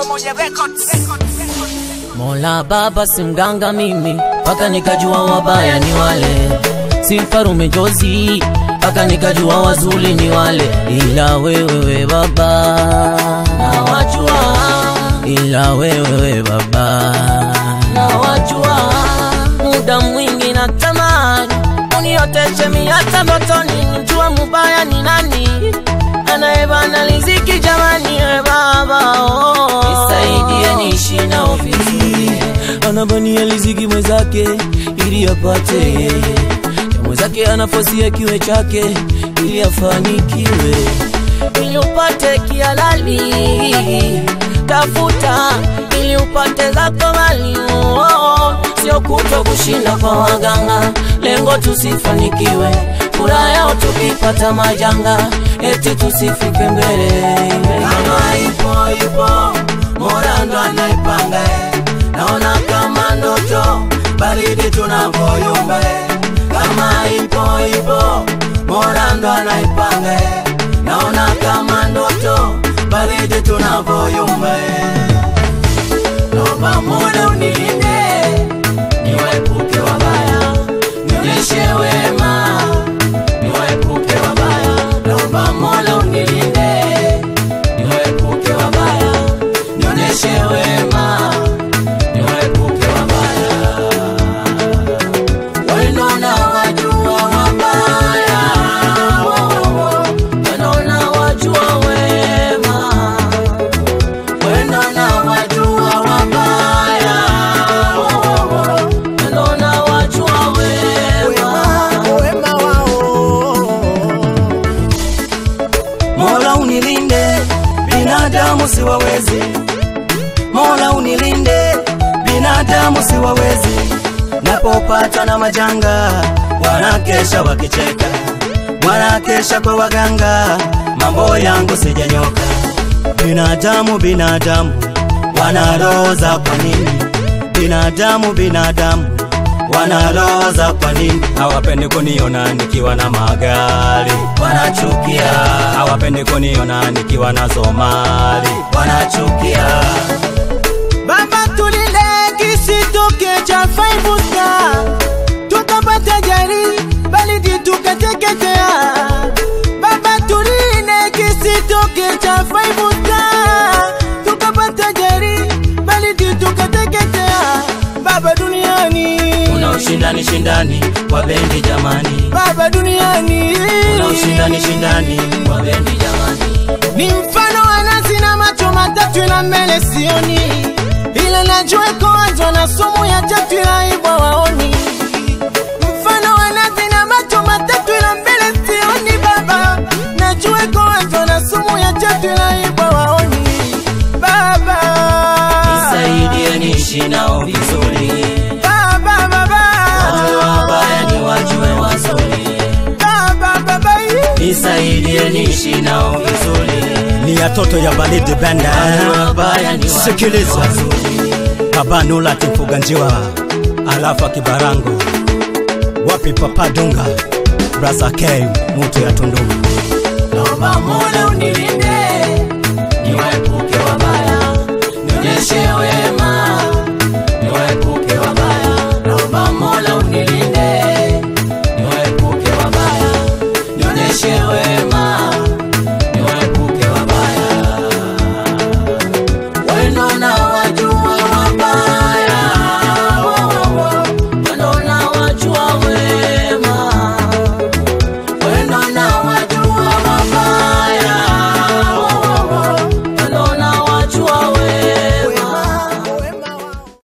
Pamoja Records. Mola Baba si mganga mimi, mpaka nikajua wabaya ni wale, si mfarume jozi, mpaka nikajua wazuri ni wale, ila wewewe Baba nawajua, ila wewewe Baba nawajua, muda mwingi natamani unioteshe miata ndotoni, nijua mubaya ni nani anayebana riziki jamani, we Baba oh. Nisaidie niishi nao vizuri, anabania riziki mwenzake ili apate yeye, ya mwenzake anafosia kiwe chake ili afanikiwe, ili upate kihalali, tafuta ili upate zako mali oh, oh. Sio kuto kushinda kwa waganga, lengo tusifanikiwe, furaha yao tukipata majanga, eti tusifike mbele. kama ipo ipo Mola ndo anaipanga eh. naona kama ndoto baridi tunavyoyumba eh. kama ipo ipo Mola ndo anaipanga eh. naona kama ndoto baridi tunavyoyumba eh. naomba Mola unilinde niwaepuke wabaya nionyeshe wema niwaepuke wabaya naomba Mola unilinde niwaepuke wabaya nionyeshe wema niwaepuke wabaya wendo na wajua wabaya Wendo na wajua wema, wendo na wajua wabaya wendo na wajua wema. wema wao Mola unilinde binadamu siwawezi Mola unilinde binadamu siwawezi napopatwa na majanga wanakesha wakicheka wanakesha kwa waganga mambo yangu sijanyoka binadamu binadamu wanaroza kwa nini binadamu binadamu wanaroza kwa nini hawapendi kuniona nikiwa na magari wanachukia hawapendi kuniona nikiwa na somali wanachukia Baba tulinde kisitoke cha five star, tukapata jari balidi tukateketea. Baba tulinde kisitoke cha five star, tukapata jari balidi tukateketea. Baba duniani, kuna ushindani shindani wa bendi jamani Baba duniani, kuna ushindani shindani wa bendi jamani ni mfano wa nazi na macho matatu ila mbele sioni, ila najua iko wazi wana sumu ya tatu ila ibwa waoni. Mfano wa nazi na macho matatu ila mbele sioni, baba najua iko wazi wana sumu ya tatu ila ibwa waoni. Baba nisaidie niishi nao vizuri baba baba wajue wabaya ni wajue wazuri baba baba nisaidie niishi nao vizuri ni yatoto ya balidi benda wajue wabaya ni wajue Sikiliza. wazuri baba nula timfuga njiwa alafa kibarango wapi papa dunga brasa k mutu ya tunduma naomba Mola unilinde